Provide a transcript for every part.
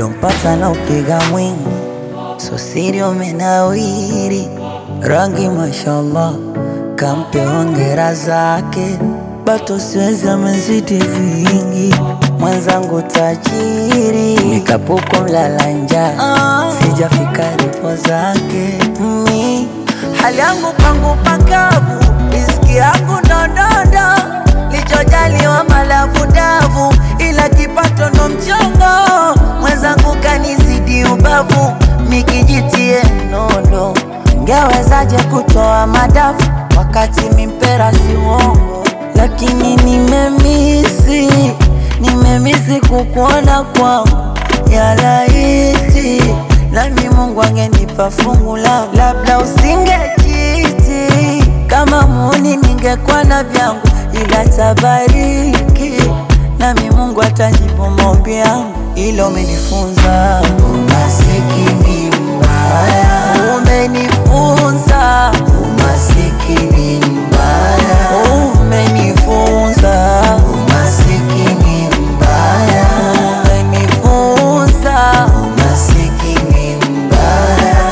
ulompata na upiga mwingi, so siri umenawiri, rangi mashallah, kampe hongera zake, bato siwezi amezidi vingi, mwenzangu tajiri, nikapuko mlala njaa, sijafika ripo zake mi hali yangu pangu pakavu, riziki yangu ndondondo, lichojaliwa malavu davu, ila kipato ndo mchongo, mwenzangu kanizidi ubavu, mikijitie nondo, ngewezaje kutoa madafu wakati mimpera si uongo, lakini nimemisi, nimemisi kukuona kwangu ya laiti nami Mungu angenipa fungu langu, labda usingejiti kama muni, ningekuwa na vyangu, ila tabariki nami Mungu atajibu maombi yangu, ilo umenifunza umasikini mbaya, umenifunza umasikini mbaya, umenifunza umasikini mbaya, umenifunza umasikini mbaya.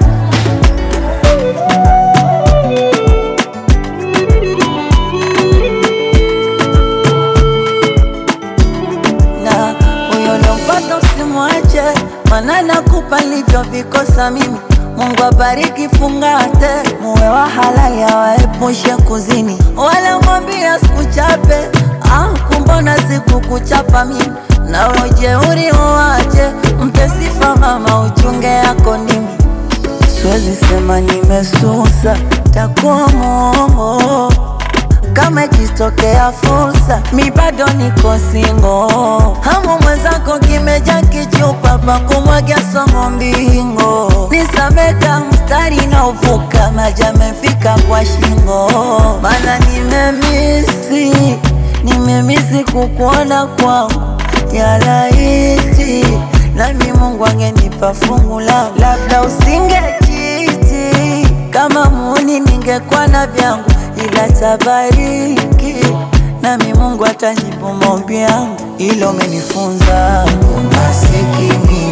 na huyo lompata usimwache, mana nakupa nilivyovikosa mimi. Mungu abariki, fungate, muwe wa halali, awaepushe kuzini, wala mwambia sikuchape. Ah, kumbona sikukuchapa mimi, na ujeuri uwache, mpe sifa mama, uchunge yako ndimi Siwezi sema nimesusa, takuwa mwongo kama ikitokea fursa, mi bado niko singo. Hamu mwenzako kimeja kichupa pa kumwagia somo mbingo, nisameka mstari na uvuka, maji amefika kwa shingo, mana nimemisi, nimemisi kukuona kwangu ya laiti, nami Mungu angenipa fungu langu, labda usingejiti kama muni, ningekuwa na vyangu ila tabariki nami Mungu atajibu maombi yangu, ilo umenifunza umasikini